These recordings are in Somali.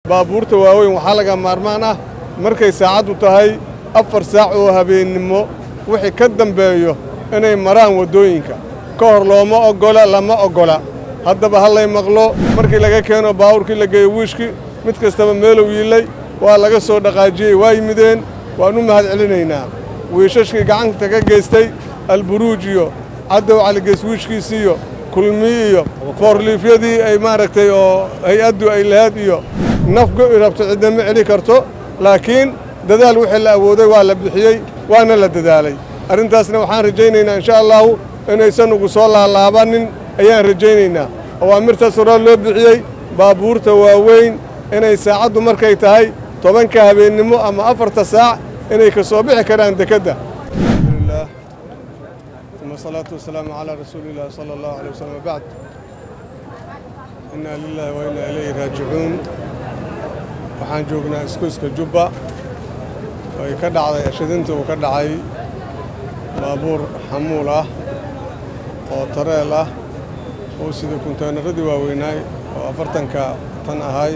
baabuurta waaweyn waxaa laga maarmaan ah markay saacaddu tahay afar saac oo habeennimo wixii ka dambeeyo inay maraan waddooyinka ka hor looma oggola lama oggola haddaba hallay maqlo markii laga keeno baawurkii la geeyo wiishkii mid kastaba meelow yiillay waa laga soo dhaqaajiyey waa yimideen waan u mahad celinaynaa wiishashkii gacanta ka geystay alburuuj iyo caddow caligeys wiishkiisiiyo kulmi iyo foorliifyadii ay maaragtay oo hay-addu ay lahayd iyo nafgo i rabto ciddama celi karto laakiin dadaal wixii la awooday waa la bixiyey waana la dadaalay arrintaasna waxaan rajaynaynaa insha allahu inaysan ugu soo laalaabanin ayaan rajaynaynaa awaamirtaas horaa loo bixiyey baabuurta waaweyn inay saacaddu markay tahay tobanka habeennimo ama afarta saac inay ka soo bixi karaan dekedda alxamdulilah uma asalaatu wasalaamu calaa rasuulillahi sala allahu alay wasalam wabacd innaa lilaahi wa innaa ilayhi raajicuun waxaan joognaa iskuiska jubba ay ka dhacday ashadinta uu ka dhacay baabuur xamuul ah oo tareel ah oo sida kunteynaradii waaweynaay oo afartanka tan ahay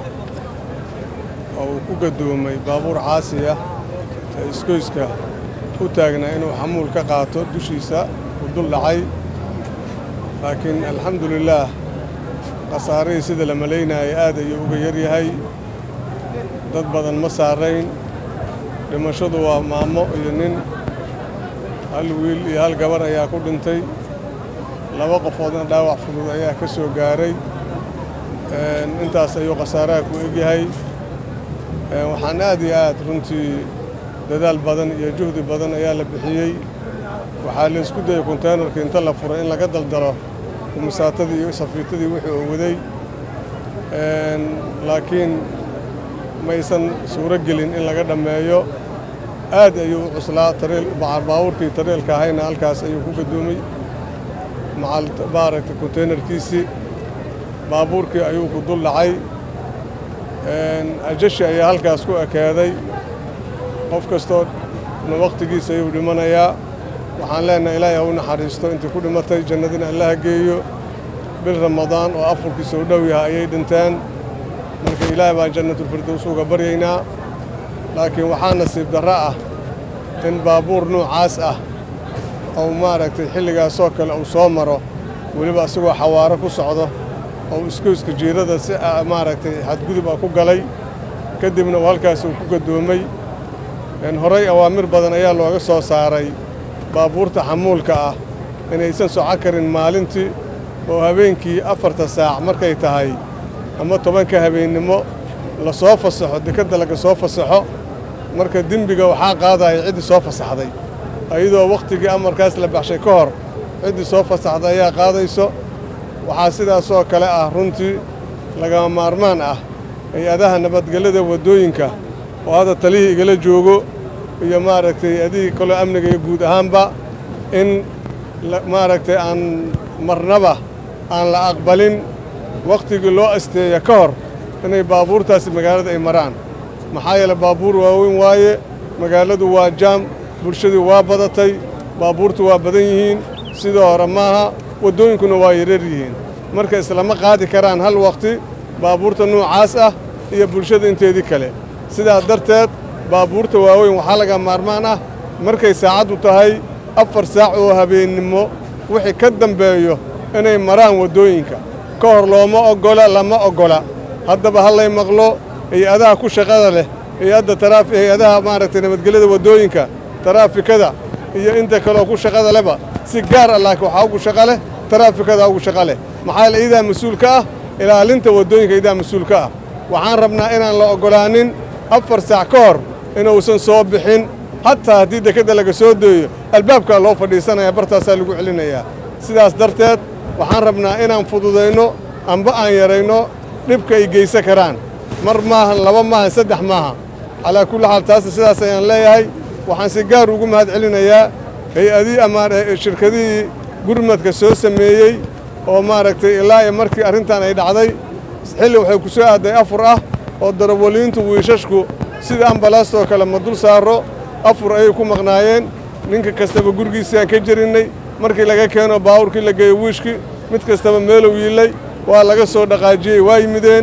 oo uu ku gadoomay baabuur caasi ah ee iskoyska u taagnaa inuu xamuul ka qaato dushiisa uu dul dhacay laakiin alxamdu lilaah khasaarihii sida la malaynaayay aad ayuu uga yar yahay dad badan ma saarayn dhimashadu waa maamo iyo nin hal wiil iyo hal gabar ayaa ku dhintay laba qofoodna dhaawac fudud ayaa ka soo gaaray intaas ayuu khasaaraha ku egyahay waxaan aad iyo aad runtii dadaal badan iyo juhdi badan ayaa la bixiyey waxaa la isku dayay konteynarka inta la furay in laga daldalo kumisaatadii iyo safiitadii wixii uu waday laakiin maysan suuro gelin in laga dhammeeyo aad ayuu u cuslaa baabuurkii tareelka ahayna halkaas ayuu ku gadoomay maaragta konteynarkiisii baabuurkii ayuu ku dul dhacay ajashi ayaa halkaas ku ekaaday qof kastoo na wakhtigiisa ayuu dhimanayaa waxaan leenahay ilaahay ha u naxariisto intii ku dhimatay jannadina allaha geeyo bil ramadaan oo afurkiisa u dhow yahay ayay dhinteen marka ilaahay baan jannatulfirdows uga baryaynaa laakiin waxaa nasiib darro ah in baabuur nuucaas ah ou maaragtay xilligaasoo kale uu soo maro weliba isagoo xawaaro ku socdo oo iskooyska jiirada si maaragtay xadgudub ah ku galay kadibna uu halkaas uu ku gadoomay horay awaamir badan ayaa looga soo saaray baabuurta xamuulka ah inaysan soco karin maalintii oo habeenkii afarta saac markay tahay ama tobanka habeennimo la soo fasaxo dekedda laga soo fasaxo marka dembiga waxaa qaadaya ciddii soo fasaxday ayadoo wakhtigii amarkaas la baxshay ka hor ciddii soo fasaxday ayaa qaadayso waxaa sidaasoo kale ah runtii lagama maarmaan ah hay-adaha nabadgelyada waddooyinka oo hadda talihii igala joogo iyo maaragtay adigii kaloo amniga iyo guud ahaanba in maaragtay aan marnaba aan la aqbalin wakhtigii loo asteeya ka hor inay baabuurtaasi magaalada ay maraan maxaa yeele baabuur waaweyn waaye magaaladu waa jaam bulshadii waa badatay baabuurtu waa badan yihiin sidoo hore maaha waddooyinkuna waa yareer yihiin marka islama qaadi karaan hal wakhti baabuurta nuucaas ah iyo bulshada inteedii kale sidaas darteed baabuurta waaweyn waxaa laga maarmaan ah markay saacaddu tahay afar saac oo habeennimo wixii ka dambeeyo inay maraan waddooyinka ka hor looma oggola lama oggola haddaba hallay maqlo hay-adaha ku shaqada leh hay-adda taraafi hay-adaha maaragtay nabadgelyada waddooyinka taraafikada iyo inta kaleoo ku shaqada lehba si gaar ah laakiin waxaa ugu shaqa leh taraafikada ugu shaqa leh maxaa yeele iyadaa mas-uulka ah ilaalinta waddooyinka iyadaa mas-uulka ah waxaan rabnaa inaan la oggolaanin afar saac ka hor inuusan soo bixin hataa haddii dekedda laga soo deeyo albaabkaa loo fadhiisanaya bartaasaa lagu celinayaa sidaas darteed waxaan rabnaa inaan fududayno amba aan yarayno dhibka ay geysan karaan mar maahan laba maahan saddex maaha calaa kulli xaal taasna sidaas ayaan leeyahay waxaan si gaar ugu mahad celinayaa hay-adii ama shirkadihii gurmadka soo sameeyey oo maaragtay ilaa iyo markii arrintan ay dhacday xilli waxay ku soo aadday afur ah oo darawaliintu wiishashku sida ambalaastoo kale ma dul saaro afur ayay ku maqnaayeen ninka kastaba gurigiisaan ka jerinnay markii laga keeno baawurkii la geeyo wiishkii mid kastaba meelow yiillay waa laga soo dhaqaajiyey waa yimideen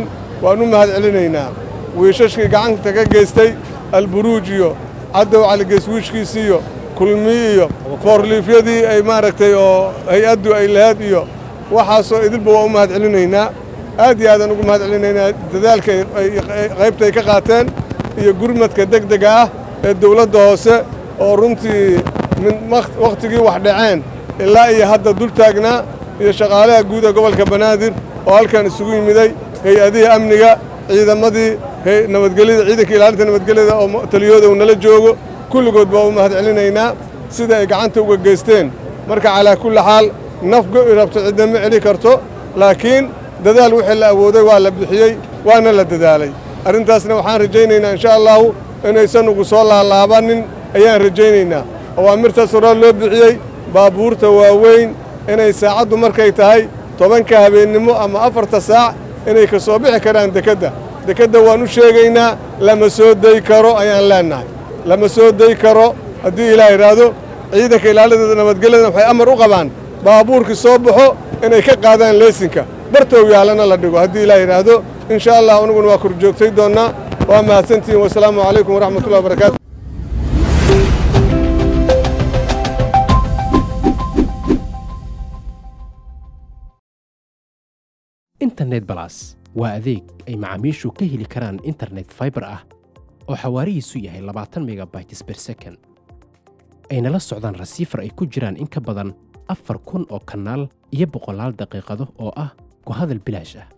waan u mahad celinaynaa wiishashkii gacanta ka geystay alburuuj iyo caddow caligeys wiishkiisiiyo kulmi iyo foorliifyadii ay maaragtay oo hay-addu ay lahayd iyo waxaasoo idilba waa u mahad celinaynaa aad iyo aadaan ugu mahad celinaynaa dadaalka qaybta ay ka qaateen iyo gurmadka degdega ah ee dawladda hoose oo runtii wakhtigii wax dhaceen ilaa iyo hadda dul taagnaa iyo shaqaalaha guud ee gobolka banaadir oo halkan isugu yimiday hay-adihii amniga ciidamadii nabadgelyada ciidanka ilaalinta nabadgelyada oo taliyooda uu nala joogo kulligood baa u mahad celinaynaa sida ay gacanta uga geysteen marka calaa kulli xaal naf go'i rabto cidna ma celi karto laakiin dadaal wixii la awooday waa la bixiyey waana la dadaalay arrintaasna waxaan rajaynaynaa insha allaahu inaysan ugu soo laalaabanin ayaan rajaynaynaa awaamirtaas horaa loo bixiyey baabuurta waaweyn inay saacaddu markay tahay tobanka habeennimo ama afarta saac inay ka soo bixi karaan dekedda dekedda waan u sheegaynaa lama soo day karo ayaan leennahay lama soo day karo haddii ilaah idhaahdo ciidanka ilaalideeda nabadgelyadana waxay amar u qabaan baabuurkii soo baxo inay ka qaadaan leesinka bartow yaalana la dhigo haddii ilaah yidhaahdo insha allah aniguna waa korjoogtay doonnaa waa mahadsantihiin wasalaamu calaykum waraxmatullahi wabarakaatu internet balas waa adeeg ay macaamiishu ka heli karaan internet faibar ah oo xawaarihiisu yahay labaatan megabytes ber second ayna la socdaan rasiifar ay ku jiraan in ka badan afar kun oo kanaal iyo boqolaal daqiiqado oo ah ku hadal bilaash ah